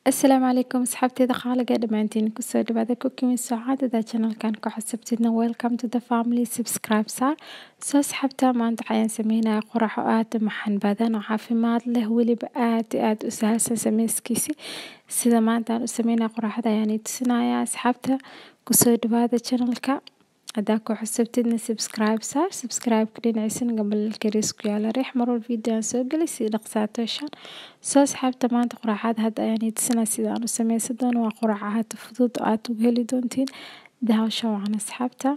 asalaamu calaykum asxaabteeda qaaliga dhammaantiin kusoo dhawaada cooking with sacaadada channelkan ku xasabtidna welcome to the family subscribe saar soo asxaabta maanta waxayaan sameynaya qorax oo aad u maxan badan oo caafimaad leh weliba aad iyo aad u sahalsan sameyskiisi sida maanta aan u sameynaya qoraxda ayaan ii tusinaya asxaabta kusoo dhawaada channelka haddaa ku xusubtidna subscribe saar subscribe-ka dhinaciisana gambalelka riis ku yaala riix marwal video aan soo gelay si dhaqsaato heshaan soo asxaabta maanta qoraxaad hadda ayaan ii tusinaya sida aan u sameysan doono waa qorax ahaata fudud oo aad ugu heli doontiin daawasha wacan asxaabta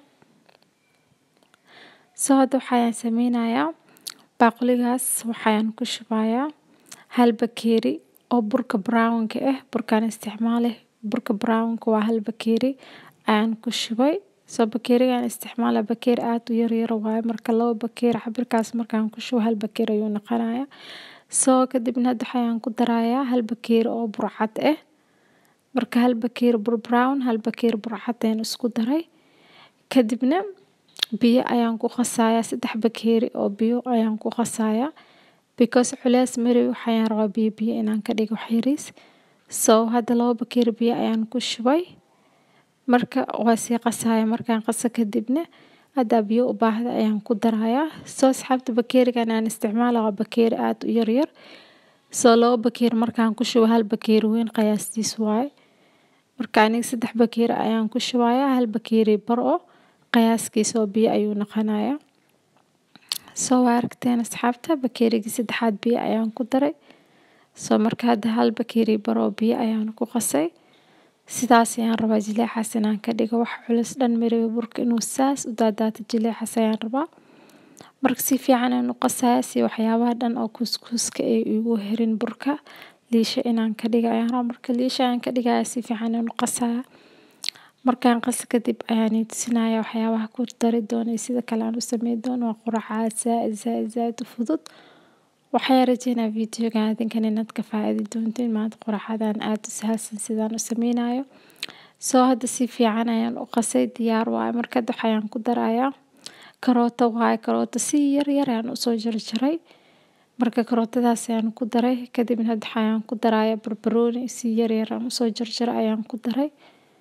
soo hadda waxayaan sameynayaa baaquligaas waxayaan ku shubayaa hal bakeeri oo burka brownka ah burkaan isticmaalay burka brownka waa hal bakeeri ayaan ku shubay soo bakeerigan isticmaala bakeeri aad u yaryar waaye marka laba bakeeri cabirkaas markaan ku shubo hal bakeeri ayuu noqonayaa soo kadibna hadda waxayaan ku darayaa hal bakeeri oo burcad ah marka hal bakeeri bur brown hal bakeeri burcad ayaan isku daray kadibna biyo ayaan ku qasayaa saddex bakeeri oo biyo ayaan ku qasayaa because culeys mari waxayaan rabaa biyo biyo inaan ka dhigo xiriis soo hadda laba bakeeri biyo ayaan ku shubay marka waa sii qasaya markaan qaso kadibna haddaa biyo u baahda ayaan ku darayaa soo asxaabta bakeerigan aan isticmaala waa bakeeri aad u yaryar soo laba bakeeri markaan ku shubo hal bakeeri weyn qiyaastiis waaye marka aniga saddex bakeeri ayaan ku shubayaa hal bakeeri bar oo qiyaaskiisa oo biyo ayuu noqonayaa soo waa aragteen asxaabta bakeerigii saddexaad biyo ayaan ku daray soo marka hadda hal bakeeri bar oo biyo ayaan ku qasay sidaas ayaan rabaa jileecaas inaan ka dhigo wax culus dhan mariba burka inuu saas u daadaato jileecaas ayaan rabaa marka si fiican aan u qasaya si waxyaabaha dhan oo kuuskuuska ay igu herin burka liisha inaan ka dhiga ayaan rabaa marka liisha ayaan ka dhigaya si fiican aan u qasaya markaan qasa kadib ayaan ii tusinaya waxyaabaha ku dari doono iyo sida kale aan u sameyn doono waa quracaad zaaid zaaid zaaid u fudud waxaan rajeynaa videogan adinkan inaad ka faa'iidi doontiin maanta qoraxadan aad u sahalsan sidaan u sameynayo soo hadda si fiican ayaan u qasay diyaar waaye marka hadda waxayaan ku darayaa karooto waaye karooto si yar yar ayaan usoo jarjaray marka karootadaas ayaan ku daray kadibna hadda waxayaan ku darayaa barbarooni si yar yar aan usoo jarjaray ayaan ku daray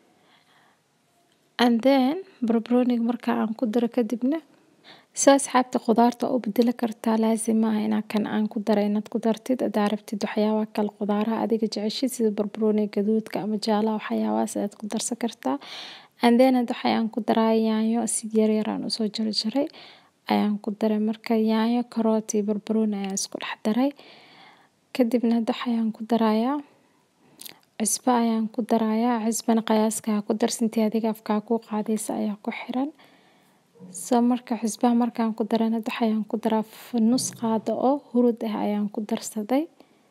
and then barbarooniga marka aan ku daro kadibna soo asxaabta khudaarta u bedeli kartaa laazim maaha inaa kan aan ku daray inaad ku dartid hadaa rabtid waxyaabaha kale khudaaraha adiga jeceshid sida barbarooniga gaduudka ama jaalaha waxyaabahaas ayaad ku darsan kartaa and then hadda waxayaan ku daraa yaanyo si yaryar aan usoo jarjaray ayaan ku daray marka yaanyo karoot iyo barbarooni ayaan isku dhex daray kadibna hadda waxayaan ku darayaa cusbo ayaan ku darayaa cusbana qiyaaska ha ku darsantii adiga afkaa kuu qaadaysa ayaa ku xiran soo marka xusbaha markaan ku daran hadda waxayaan ku daraa nus qaado oo hurud ah ayaan ku darsaday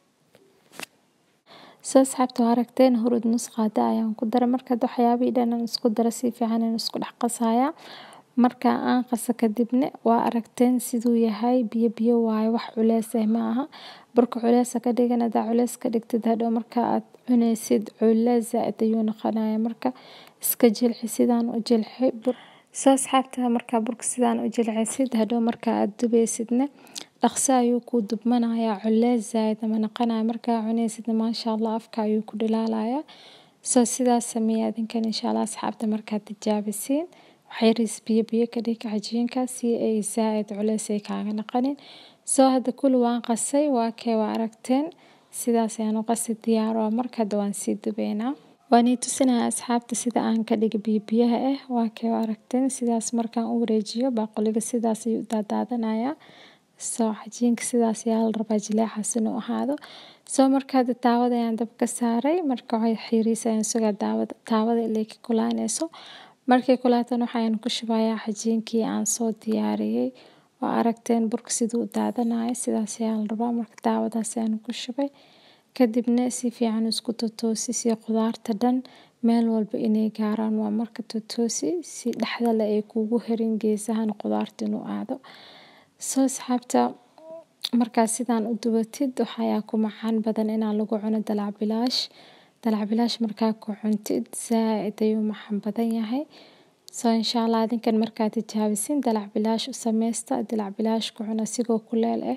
soo asxaabta waa aragteen hurud nus qaado ayaan ku daray marka hadda waxyaabihii dhan aan isku dara si fiican aan isku dhex qasayaa marka aan qaso kadibna waa aragteen siduu yahay biyo biyo waaye wax culeys ah ma aha burka culeys ka dhigan hadaa culeys ka dhigtid hadhow marka aad cunaysid culeys zaaid ayuu noqonayaa marka iska jilci sidaan u jilci soo asxaabta markaa burka sidaan u jilcisid hadhow marka aad dubaysidna dhaqso ayuu kuu dubmanayaa culeys zaaid ama noqonaya markaa cunaysidna maasha allah afka ayuu ku dhalaalayaa soo sidaas sameeya adinkan insha allah asxaabta markaad tijaabisiin waxyariis biyo biyo ka dhig cajiinka si ay zaaid culeys ay kaaga noqonin soo hadda kuli waan qasay waa kee waa aragteen sidaas ayaan u qasay diyaar oo marka hadda waan sii dubeynaa waan ii tusinaya asxaabta sida aan ka dhiga biyo biyaha ah waa kee waa aragteen sidaas markaan u wareejiyo baaquliga sidaas ayuu u daadaadanayaa soo cajiinka sidaas ayaa la rabaa jileecaas inuu ahaado soo marka hadda taawada ayaan dab ka saaray marka waxay xiiriis ayaan sugaa daawada taawada ilay ka kulaanayso markay kulaatana waxayaan ku shubayaa cajiinkii aan soo diyaariyey waa aragteen burka siduu u daadanayo sidaas ayaa la rabaa marka daawadaas ayaan ku shubay kadibna si fiican isku totoosi si khudaarta dhan meel walba inay gaaraan waa marka totoosi si dhexdale ay kuugu herin geesahan khudaarta inuu aado soo asxaabta markaad sidaan u dubatid waxayaa ku macaan badan inaa lagu cuno dalac bilaash dalac bilaash markaa ku cuntid zaaid ayuu macaan badan yahay soo insha allah adinkan markaad tijaabisin dalac bilaash u sameysta dalac bilaash ku cuna asigoo kuleel ah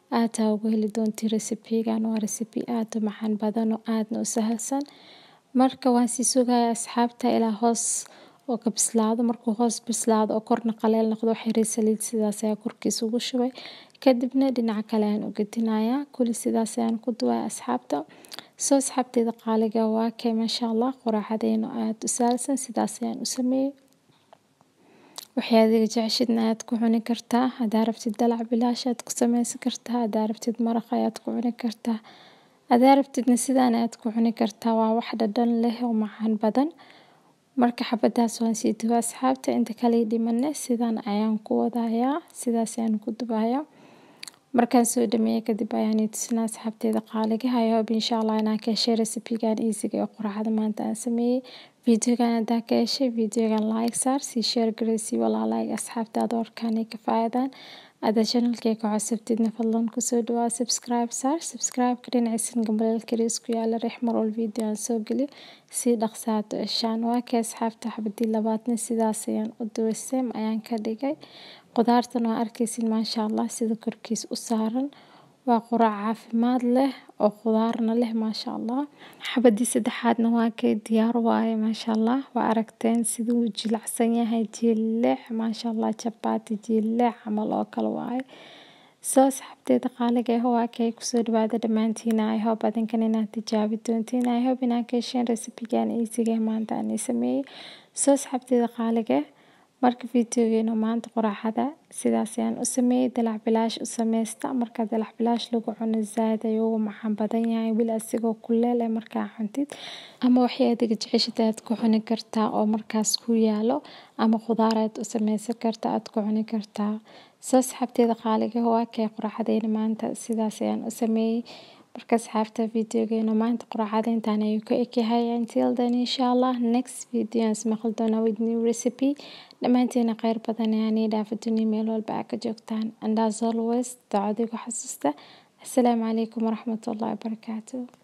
aad aa uga heli doontiin recipe-gan waa recipe aad u macaan badan oo aadna u sahalsan marka waan sii sugayaa asxaabta ilaa hoos oo ka bislaado markuu hoos bislaado oo korna qaleel noqdo wax yar saliid sidaas ayaa korkiisa ugu shubay kadibna dhinaca kale ayaan u gedinayaa kuli sidaas ayaan ku duwaya asxaabta soo asxaabteyda qaaliga waa kay maasha allah quraacadeyna aad u sahalsan sidaas ayaan u sameeyey waxay adiga jeceshidna ayaad ku cuni kartaa haddaa rabtid dalac bilaash aad ku sameysan kartaa haddaa rabtid maraq ayaad ku cuni kartaa haddaa rabtidna sidaan ayaad ku cuni kartaa waa wax dhadhan leh oo macaan badan marka xabadaas waan sii dubay asxaabta inta kale ii dhimane sidaan ayaan ku wadayaa sidaas ayaan ku dubayaa markaan soo dhameeyay kadib ayaan ii tusinaa asxaabteyda qaaliga I hope insha allah inaan ka heshay recipe-gan easy-ga ee quraacada maanta aan sameeyey videogan haddaa ka heshay videogan like saar sii share garee sii walaalaaga asxaabtaada warkaan ay ka faa'iidaan haddaa channelkayga ku cusubtidna fadlan kusoo dhawaa subscribe saar subscribe-ka dhinaciisan gambaleelka yariis ku yaala riix mar walba video aan soo geliyo si dhaqso aad u heshaan waa kay asxaabta xabadii labaadna sidaas ayaan u duway same ayaan ka dhigay qudaartan waa arkaysin maasha allah sida korkiis u saaran waa quraac caafimaad leh oo qudaarna leh maasha allah xabadii saddexaadna waa kay diyaar waaye maasha allah waa aragteen siduu jilicsan yahay jileec maasha allah chapati jileec camal oo kale waaye soo asxaabteyda qaaliga ah waa kay kusoo dhawaada dhammaantiin I hope adinkan inaad tijaabi doontiin I hope inaad ka hesheen recipe-gan easy-ga maanta aan ii sameeyey soo asxaabteyda qaaliga ah marka videogeena maanta quraacada sidaas ayaan u sameeyey dalac bilaash u sameysta marka dalac bilaash lagu cuno zaaid ayuu ugu macaan badan yahay weli asigoo kuleel eh markaa cuntid ama waxay adiga jeceshid ayaad ku cuni kartaa oo markaas ku yaalo ama khudaar ayaad u sameysan kartaa aad ku cuni kartaa soo asxaabteyda qaaliga waa kay quraacadeyna maanta sidaas ayaan u sameeyey marka asxaabta videogeena maanta quraacada intaan ayuu ka ekyahay until then insha allah next video aan ismaqli doonaa with new recipe dhammaanteena kheyr badan ayaan ii dhaafa duniya meel walba aa ka joogtaan and as always ducadiigu xasuusta assalaamu calaykum waraxmatullahi wabarakaatuh